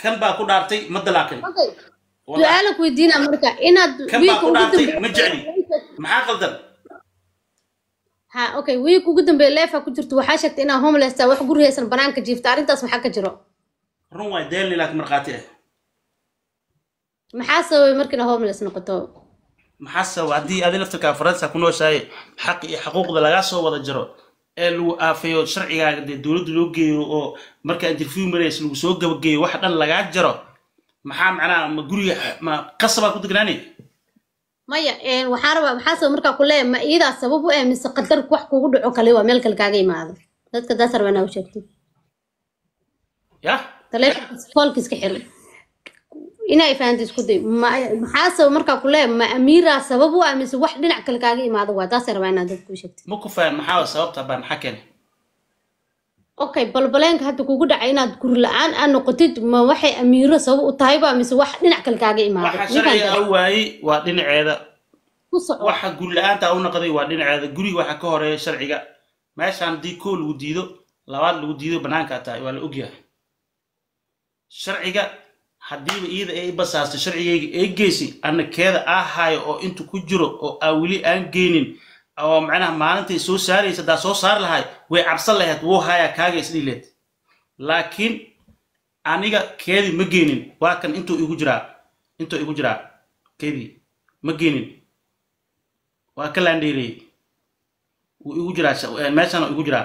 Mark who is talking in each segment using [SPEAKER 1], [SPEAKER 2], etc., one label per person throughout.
[SPEAKER 1] kan baa ku dhaartay ma dalaaqin
[SPEAKER 2] Okay.
[SPEAKER 1] Wallahi.
[SPEAKER 2] su-aala ku weydiina marka inaad
[SPEAKER 1] kan baa
[SPEAKER 2] wiilka
[SPEAKER 1] ku
[SPEAKER 2] ugu
[SPEAKER 1] dhaartay
[SPEAKER 2] dambeeya
[SPEAKER 1] ma jecli maxaa qaldan
[SPEAKER 2] ha okay wiilka ugu dambeeya leefa ku jirto waxaa sheegtay inaa homeless tahay wax gurigaysan banaanka jiifta arrintaas maxaa ka jiro
[SPEAKER 1] run waay deelni laakiin markhaati ah
[SPEAKER 2] maxaa sababay markina homeless noqoto
[SPEAKER 1] maxaa sababa haddii adi laftirkaa faransa ku nooshahay xaq iyo xuquuqda lagaa soo wada jiro ee lagu aafeeyo sharcigaaga dee dowladda loo geeyo oo markaa interview marays lagu soo gabagaeyo wax dhan lagaa jaro maxaa macnaha ma guriga ma qasabaa ku degnaani
[SPEAKER 2] maya een, waxaan rabaa maxaa sabab markaa ku leeyahay ma iyadaa sabab u ah mise qadar wax kugu dhaco kale waa meel kale kaaga imaado dadka daas rabaa inaa u sheegtid
[SPEAKER 1] ya
[SPEAKER 2] taleefonkiis foolkiis ka xir inay fahanto isku day ma- maxaa sabab markaa ku leeyahay ma amiiraa sabab u ah mise wax dhinac kale kaaga imaado waa taasay rabaa inaad dadka u sheegtid
[SPEAKER 1] ma ku fahan maxaa sababta baa maxaa keenay
[SPEAKER 2] okay balbaleenka hadda kugu dhacay inaad guri la-aan aad noqotid ma waxay amiiro sabab u tahayba mise wax dhinac kale kaaga imaado
[SPEAKER 1] waxa
[SPEAKER 2] Ninkaan
[SPEAKER 1] sharciga
[SPEAKER 2] daba-
[SPEAKER 1] u waayey waa dhinaceeda
[SPEAKER 2] ku soco
[SPEAKER 1] waxa guri la-aanta u noqday waa dhinaceeda guriga waxa ka horeeya sharciga meeshaan haddii koo lagu diido labaad lagu diido banaankaa tahay waa la ogyahay sharciga haddiiba iyada ay basaastay sharcigayga ay geysi anna keeda aa haayo oo intu ku jiro oo aa weli aan geynin oo macnaha maalintay soo saaraysa haddaa soo saar lahay way cabsan lahayd wuu haayaa kaaga isdhiileed laakiin aniga keedii ma geynin waa kan intuu igu jiraa intuu igu jiraa keedii ma geynin waa ka laandheereyey wuu igu jiraa sha- eh, meeshana igu jiraa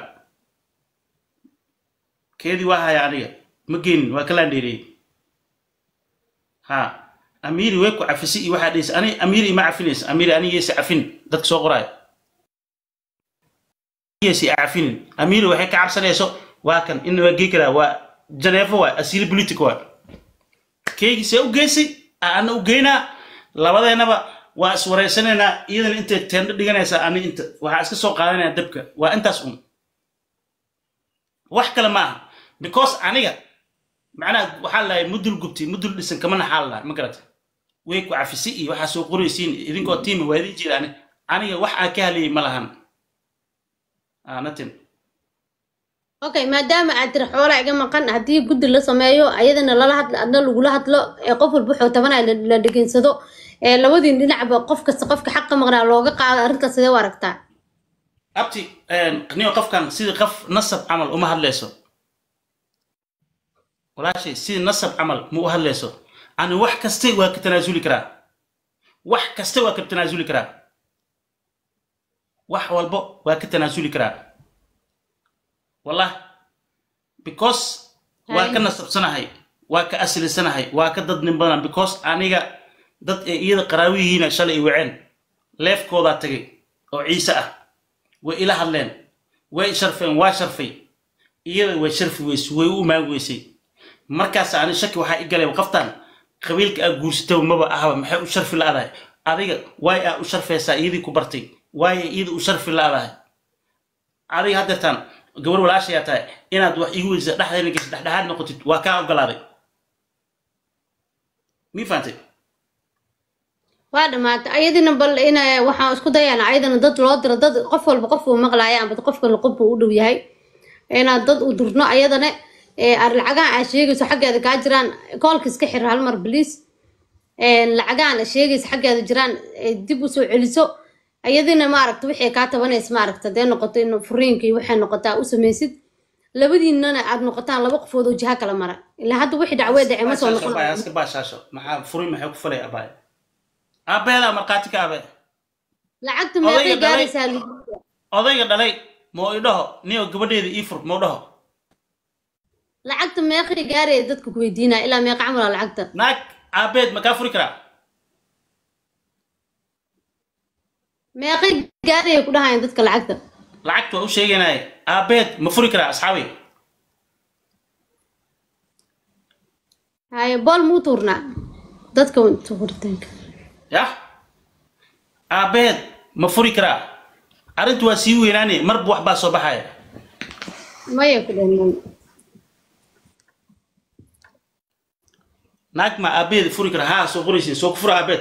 [SPEAKER 1] keedii waa haya aniga ma geenin waa ka laandheereyey ha amiiri way ku cafisi iyo waxaa dhehaysa ani amiiri ima cafinaysa amiiri anigeesi cafin dadka soo qoraayo anigeesi cafinin amiiri waxay ka cabsanayso waa kan ina waa gei karaa waa janeefo waay asiili politic waay keygii see u geysay ana u geynaa labadeennaba waa iswareysanaynaa iyadana intay teendho dhiganaysaa ani inta waxaa iska soo qaadanaya dabka waa intaas un wax kale ma aha because aniga macnaha waxaa lahay mudul gubti mudul dhisan kama naxaa lahay ma garata way ku cafisi iyo waxaa soo qoraysiin idinkoo tiima waa idin jira ani aniga wax aan ka haliyey ma lahan ah natin
[SPEAKER 2] okay maadaama aad tiri xoolaa iga maqan haddii guddi la sameeyo ayadana lala hadlo adna lagula hadlo ee qof walba wuxuu tabanaya la la dhegeysado ee labadiin dhinacba qof kasta qofka xaqa maqnaa looga qaado arrintaas sidee u aragtaa
[SPEAKER 1] abti niyo qofkan sidii qof nasab camal uma hadlayso walaashay sidii nasab camal ma u hadlayso ani wax kaste waa ka tanaasuli karaa wax kaste waa ka tanaasuli karaa wax walbo waa ka tanaasuli karaa wallah because waa ka nasabsanahay waa ka aslisanahay waa ka dad nin badan because aniga dad ee iyada qaraawihiina shalay i waceen leefkoodaa tagay oo ciise ah way ila hadleen way sharfeen waa sharfay iyada way sharfi weysay way u imaan weysay markaas ani shaki waxaa i galay qoftan qabiilka aa guursatay maba ahaba maxay u sharfi la-dahay adiga waay aa u sharfaysaa iyadii ku bartay waay iyada u sharfi la-dahay adiga haddeertaan gabar walaashayaa tahay inaad wax igu weysa dhexdeena geysa dhexdhexaad noqotid waa kaa ogolaaday mii fahantay
[SPEAKER 2] waa dhamaatay ayadina bal ina waxaan isku dayana ayadana dad loo diro dad qof walba qof uu maqlaaya amba qof kale qof uu u dhow yahay inaad dad u dirno ayadana ee ar lacagahan aad sheegayso xaggeeda kaa jiraan koolka iska xir hal mar bliis lacagahan aad sheegayso xaggeeda jiraan ee dib usoo celiso ayadina maaragta wixii kaa tabanaysa maaragta dee noqoto in furiinka iyo waxay noqotaa u samaysid labadiinana aad noqotaan laba qofood oo jiha kala mara ilaa hadda wixii dacwee dhacay ma soo noqon
[SPEAKER 1] iska baashaasho maxaa furin maxay ku falay abaay aabeedaa markhaati ka abe
[SPEAKER 2] lacagta meeqay
[SPEAKER 1] Odayga dhalay.
[SPEAKER 2] gaaraysaa
[SPEAKER 1] odayga dhalay moo i dhaho niyo gabadheeda ii fur mau dhaho
[SPEAKER 2] lacagta meeqay gaaraya dadka ku weydiinaya ilaa meeqa camala lacagta
[SPEAKER 1] naag aabeed ma kaa furi karaa
[SPEAKER 2] meeqay gaaraya ku dhahayaan dadka lacagta
[SPEAKER 1] lacagta waa u sheeganaya aabeed ma furi karaa asxaabi
[SPEAKER 2] haye bool muu tuurnaa dadka tuuritaanka
[SPEAKER 1] yah aabeed ma furi karaa arrintu waa sii weynaane marba wax baa soo baxaya
[SPEAKER 2] maya ku dheeman
[SPEAKER 1] naag ma aabeed furi karaa haa soo qoraysiin soo ku fura aabeed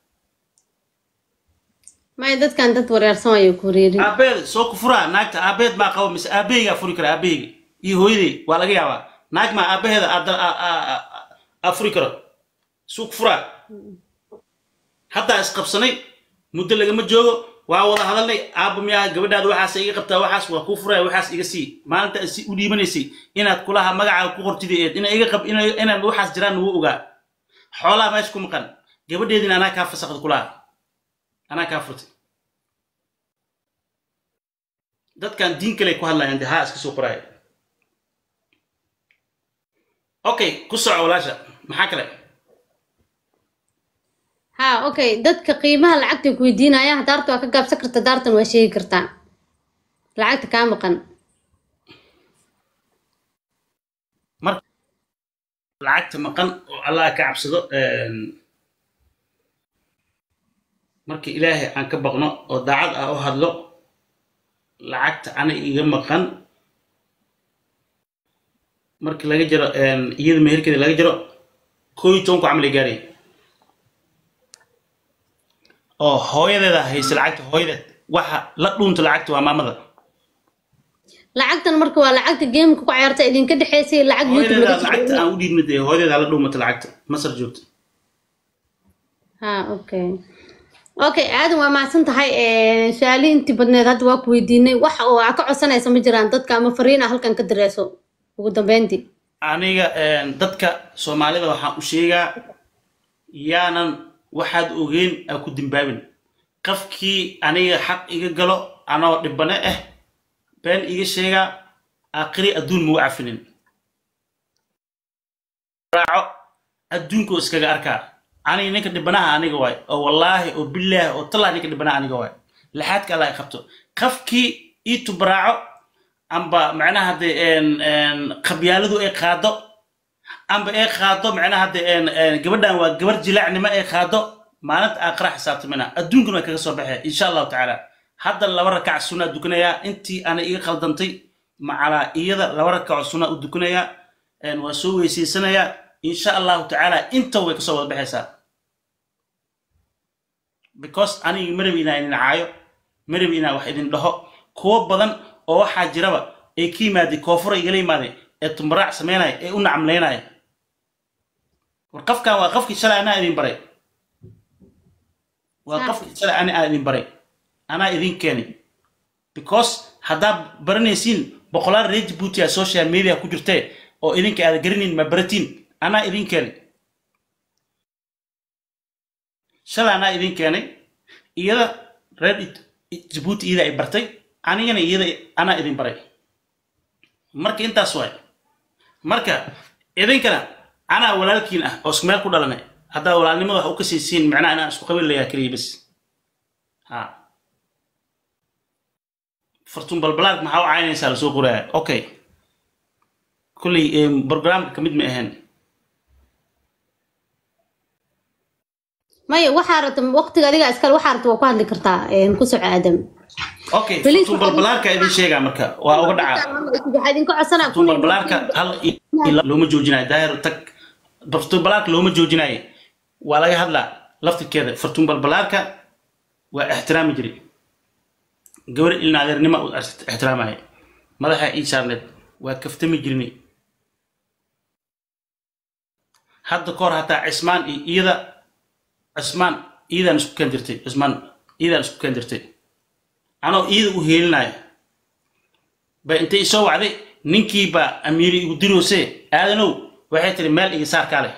[SPEAKER 2] maya dadkan dad wareersan wayo ku wareerin
[SPEAKER 1] aabeed soo ku furaa naagta aabeed maa qabo mise aabeygaa furi karaa aabeyga iyo hooyaday waa laga yaabaa naag maa aabaheeda aad- aa- aa- aa- afuri karo suuq furaa haddaa isqabsanay muddo lagama joogo waa wada hadalnay aabba miyaa gabadhaada waxaas iga qabtaa waxaas waa kuu furaya waxaas iga sii maalinta si u dhiibanaysay inaad kulaha magacaaga ku qortida eed ina iga qab ina- inaad waxaas jiraan wuu ogaa xoolaha meesha ku maqan gabadheedina anaa kaa fasaqda kulaha anaa kaa furtay dadkan diin kale ku hadlayaan dee haa iska soo qoraya okay ku soco walaasha maxaa kale
[SPEAKER 2] ha okay dadka qiimaha lacagta ku weydiinayaan daarta waa ka gaabsan karta daartan waa sheegi kartaa lacagta kaa maqan
[SPEAKER 1] marka lacagta maqan oo allah ka cabsado een, marka ilaahay aan ka baqno oo daacad ah u hadlo lacagta ana iga maqan marka laga jiro een, iyada meherkeeda laga jiro koo iyo tobanku camal ay gaaraya oo hooyadeeda haysa lacagta hooyadeed waxa la dhuunta lacagta waa maamada
[SPEAKER 2] lacagtan marka waa lacagta geemka ku ciyaarta idinka dhexeysay lacag youtube
[SPEAKER 1] hooyadeeda
[SPEAKER 2] laga
[SPEAKER 1] lacagta
[SPEAKER 2] soo
[SPEAKER 1] aan u dhiibna dee hooyadeeda la dhuumata lacagta masar joogta
[SPEAKER 2] ha okay okay aadan waa mahadsan tahay su-aalihii intii badneed hadda waa ku weydiinay wax oo aa ka codsanaysa ma jiraan dadka ama fariin ah halkan ka direeso ugu dambeyntii
[SPEAKER 1] aniga een, dadka soomaalida waxaan u sheegaa yaanan waxaad ogeyn aa ku dimbaabin qofkii aniga xaq iga galo anoo dhibane ah been iga sheegaa aakhiri adduun mau cafinin raaco adduunko iskaga arkaa aniga ninka dhibanaha aniga waay oo wallaahi oo bilaahi oo tallah ninka dhibanaha aniga waay laxaadka allah i qabto qofkii ii tubraaco amba macnaha de qabyaaladu ay qaado amba ay qaado macnaha de gabadhan waa gabar jilaacnimo ay qaado maalinta aakhira xisaabtamina adduunkana way kaga soo baxee insha allahu tacaala hadda laba rakac sunaa dukanayaa intii ana iga khaldantay macalaa iyada laba rakaco sunaa u dukanayaa waa soo weysaysanayaa insha allahu tacaala inta way kasoo wada baxaysaa because aniga marabi inaa idin caayo marabi inaa wax idin dhaho kuwo badan oo waxaa jiraba ee ka yimaaday koonfura igala yimaaday ee tumbaraac samaynaya ee u nacamlaynaya war qofkan waa qofkii shalay anaa idin baray waa qofkii shalay ani aan idin baray anaa idin keenay because haddaad baranaysiin boqolaal reer jabuuti a social media ku jirtee oo idinka aada garanayn ma baratiin anaa idin keenay shalay anaa idin keenay iyada reer jabuuti iyada ay bartay anigana iyada anaa idin baray marka intaas waay marka idinkana anaa walaalkiin ah oo isku meel ku dhalanay haddaa walaalnimada wax u ka siisiin macnaha inaan isku qabiil layaa keliya bas ha fartun balbalaad maxaa u caynaysaa lasoo qoraya okay kulley programka kamid ma ahayn
[SPEAKER 2] maya waxaa rabta waqtiga adiga iskale waxaa rabta waa ku hadli kartaa ku soco aadam
[SPEAKER 1] okay
[SPEAKER 2] Please,
[SPEAKER 1] fartun balbalaarka idin sheegaa marka waa uga dhacaa
[SPEAKER 2] waxaa idinka codsanaa
[SPEAKER 1] fartun balbalaarka hal i- ila looma joojinayo daahir tag fartun balbalaarka looma joojinayo waa laga hadlaa laftirkeeda fartun balbalaarka waa ixtiraami jiray gabar ilna adeernima u ixtiraamaya madaxa ii saarneed waa kaftami jirnay hadda kahor hataa cismaan iyo iyada cismaan iyadaan isku keen jirtay cismaan iyadaan isku keen jirtay anoo iyada u heelinayo ba intay isoo wacday ninkii baa amiiri igu diroose aadanow waxay tiri meel iga saar kaa leh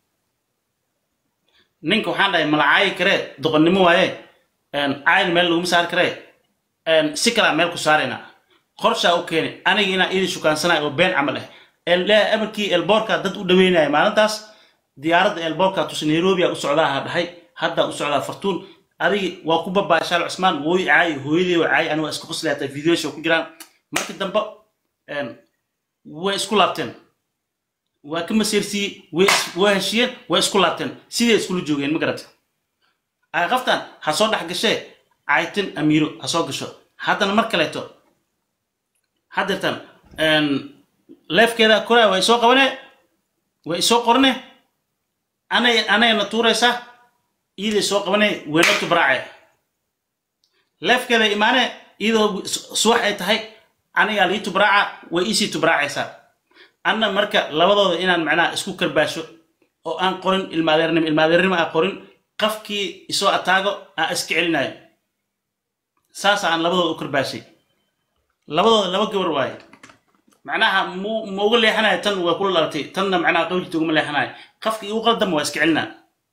[SPEAKER 1] ninka waxaan dhahay malacaayi karee doqonnimo waaye caayin meel laguma saari karee si kalaa meel ku saaraynaa qorshaa u keenay aniga inaa idin shukaansanayo oo been camal ah leeyahay amarkii elboorka dad u dhaweynaya maalintaas diyaaradda elboorka tusi nairobi a u socdaa ha dhahay hadda u socdaa fartuun adigi waa ku babaashaal cusmaan wooy caayi hooyadii waa caayi aniga waa iska qoslaata videosha ku jiraan markii dambe way isku laabteen waa ka masiirsiiyey way is- waa heshiyeen way isku laabteen siday iskula joogeen ma garata ay qaftan ha soo dhex gashee caytin amiiro ha soo gasho haddana mar kaleeto haddeertan leefkeeda koraa way soo qabane way soo qorne anay anayna tuuraysa iiday soo qabane wayna tubraace leefkeeda imaane iyadoo su- subax ay tahay anigaa lii tubraaca way iisii tubraacaysaa anna marka labadooda inaan macnaha isku karbaasho oo aan qorin ilmaadeernimo ilmaadeernimo aan qorin qafkii isoo ataago aan iska celinayo saas aan labadooda u karbaashay labadooda laba gabar waaye macnaha mu ma uga leexanayo tan waa kula dhalatay tanna macnaha qawlkiita ugama leexanayo qafka igu qaldama waa iska celinaa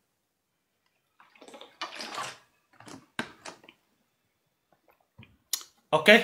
[SPEAKER 1] okay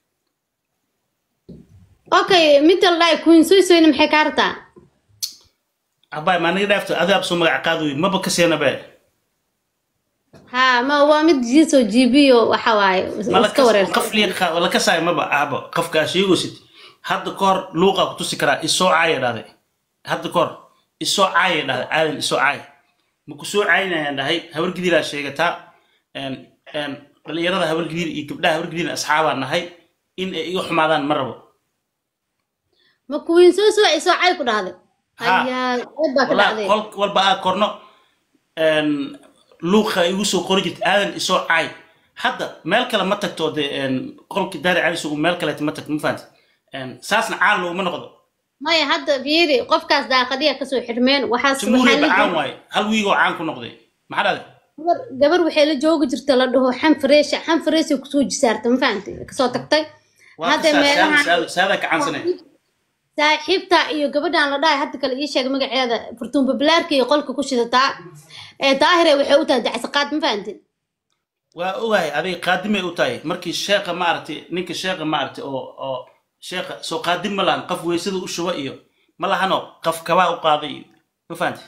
[SPEAKER 2] okay midda la dhahay queen soysoyna maxay kaa rabtaa
[SPEAKER 1] abay maa naga dhaafto adaab soo magac qaadoy maba ka seenabe
[SPEAKER 2] ha ma waa mid jiso jibiyo waxa waaye iska wareersan
[SPEAKER 1] qaf liiqa wala ka saay maba aabo qafkaa sheegosid hadda ka hor luuqa ku tusi karaa isoo caaya dhahday hadda ka hor isoo caaya dhahday aadan isoo caay ma ku soo caayinayaan dhahay habar gidiraa sheegataa een- een dhalinyarada habar gidir iyo gabdhaha habar gidirna asxaabaan nahay in ay iga xumaadaan ma rabo
[SPEAKER 2] ma queen soysoy ay soo cay ku dhahday
[SPEAKER 1] Ha.
[SPEAKER 2] ayaa cod baa ka
[SPEAKER 1] walaa
[SPEAKER 2] dhacday
[SPEAKER 1] qol walba aa korno een, luuqa igu soo qori jirta aadan isoo caay hadda meel kale ma tagto dee een, qolki daari cali sugu meel kaleeta ma tagto ma fahanti Een, saasna caan looguma noqdo
[SPEAKER 2] maya hadda fiiri qofkaas daaqadiya kasoo xirmeen waxaas
[SPEAKER 1] jamhuuriya ba
[SPEAKER 2] waxaa
[SPEAKER 1] caan
[SPEAKER 2] la-
[SPEAKER 1] waaye hal wiigoo caan ku noqday maxaa dhahday
[SPEAKER 2] gabar gabar waxay la joogi jirta la dhaho xan fareesha xan fareesha kusoo jisaarta ma fahamtay kasoo tagtay
[SPEAKER 1] waa
[SPEAKER 2] hadda
[SPEAKER 1] kasaa
[SPEAKER 2] meelaha
[SPEAKER 1] saada saadaa ka caansanay
[SPEAKER 2] saaxiibta iyo gabadhan la dhahay hadda kale ii sheeg magaceeda furtuun bablaarka iyo qolka ku shidataa ee daahire waxay u tahay dacsaqaad ma fahamtay
[SPEAKER 1] waa ogahay aday qaadimay u tahay markii sheeqa maaragtay ninka sheeqa maaragtay oo oo sheeqa soo qaadim ma lahan qof weysada u shuba iyo ma lahano qof kabaa u qaaday iyo ma fahanti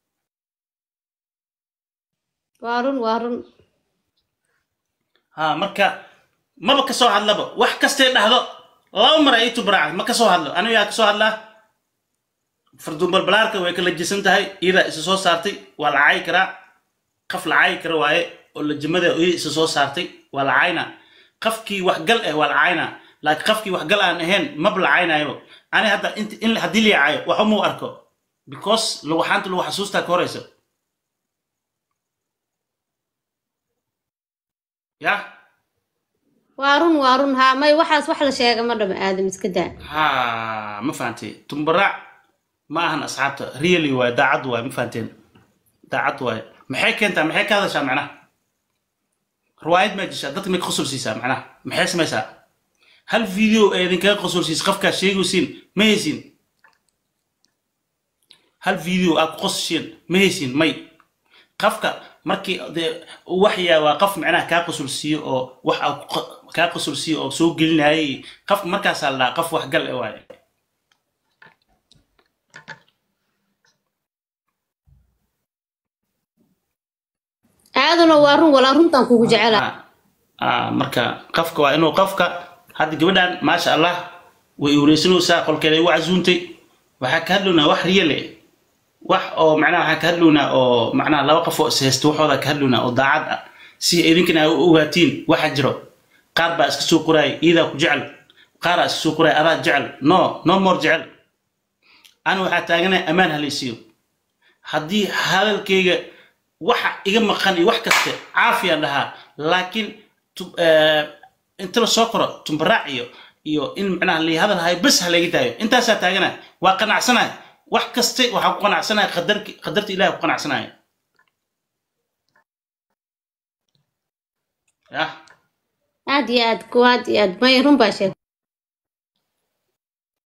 [SPEAKER 2] waa run waa run
[SPEAKER 1] ha marka maba ka soo hadlaba wax kastay dhahdo laba mar ay tubraaca ma ka soo hadlo aniga yaa ka soo hadlaa farduun balbalaarka way kala jisan tahay iyadaa isa soo saartay waa la caayi karaa qaf la caayi kara waaye oo lajimada iyada isa soo saartay waa la caayna qafkii waxgal eh waa la caayna laakiin qafkii waxgal aan ahayn maba la caynaayo ani hadda int in haddii la caayo waxa muu arko because lagu xaanta lagu xasuustaa ka horeysa yah
[SPEAKER 2] waa run waa run haa may waxaas wax la sheega ma dhama aadam iska daa
[SPEAKER 1] ha ma fahantay tumbaraac ma ahan asxaabta really waay daacad waay ma fahanteen daacad waay maxay keentaa maxay ka hadashaa macnaha riwaayad maa jeshaa dadka may ka qosol siisaa macnaha maxay samaysaa hal video ee idinkaga qosol siisa qofkaa sheegaysiin ma haysiin hal video aad ku qososhiin ma haysiin may qafka markii dee waxyaa waa qof macnaha kaa qosol siiyo oo wax aa ku qa- kaa qosol siiyo oo soo gelinayay qafka markaasaa la dhahaa qof waxgal e waaye
[SPEAKER 2] aadana waa run walaa runtaan kugu jecela
[SPEAKER 1] Ah, marka qofka waa inuu qofka hadda gabadhan maasha allah way wareysanaysaa qolkeeda igu casuuntay waxaa ka hadlownaa wax riyale wax oo macnaha waxaa ka hadlownaa oo macnaha laba qof oo ishaysta waxooda ka hadlownaa oo daacad ah si idinkana ay u ogaatiin waxa jiro qaar baa iska soo qoraaya iyadaa ku jecel qaaraa iska soo qoraaya adaa jecel no no more jecel ana waxaa taaganaya ammaan halaysiiyo haddii hadalkayga waxa iga maqan iyo wax kaste caafiyaan dhahaa laakiin tu- eh, inta la soo koro tumbaraac iyo iyo in macnaha la hadal hayo bes ha laga daayo intaasaa taagana waa qanacsanaya wax kaste waxaa ku qanacsanaya qadarki qadarta ilahi ku qanacsanaya yah
[SPEAKER 2] aad iyo aad ku aad iyo aad may run baa sheeg